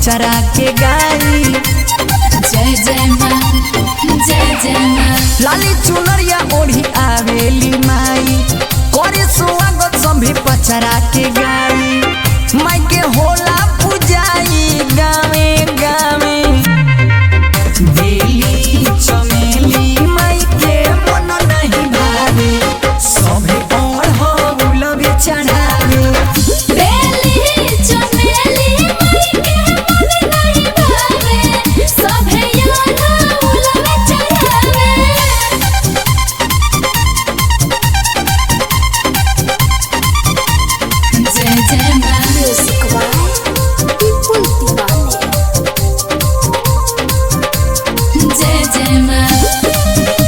पचरा के गाई जय जय माँ जय जय माँ लाली चुनरिया ओढ़ी आवेली माई करे स्वागत सभी पचरा के गाई माई के होला पूजाई गावे गावे बेली चमेली माई के मन नहीं भावे सभे ओढ़ चढ़ावे बेली चमेली माई के मन नहीं भावे सभे याना उलवे चढ़ावे जय जय माँ म्यूजिक विपुल तिवारी जय जय माँ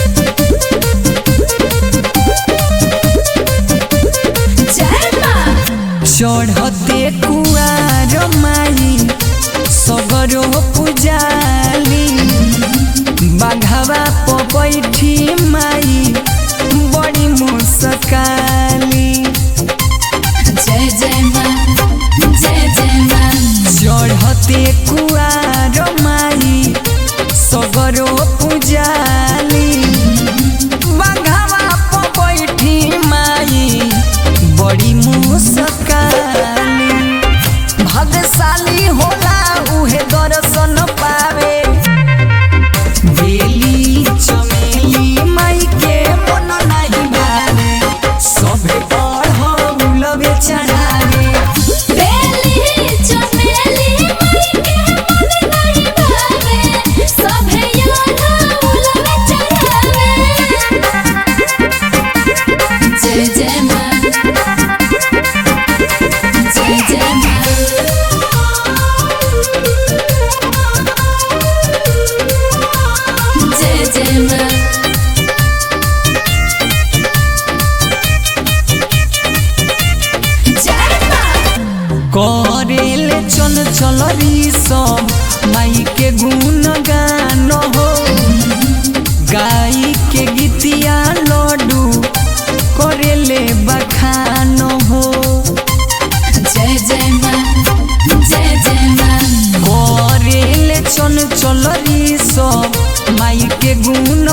जय माँ चढ़ते कुआर माई सगरो पुजाली बाघवा प बैठी माई बड़ी मुस्काली जय जय माँ जय जय माँ चढ़ते कुआर माई सगरो पुजाली बाघवा प बैठी माई बड़ी मुस्काली भाग्यशाली होला उहे दर्शन पावे बेली चमेली माई के मन नहीं भावे सभे पढ़ौलवे चढ़ावे बेली चमेली माई के मन नहीं भावे सभे याना उलवे चढ़ावे जय जय माँ जय जय माँ जय जय माँ जय माँ करेल चल चल सब माई के गुण गान हो गाई के गीतिया लड्डू करेले बखान हो जय जय माँ जय जय माँ करेल चल चल सब माई के गुण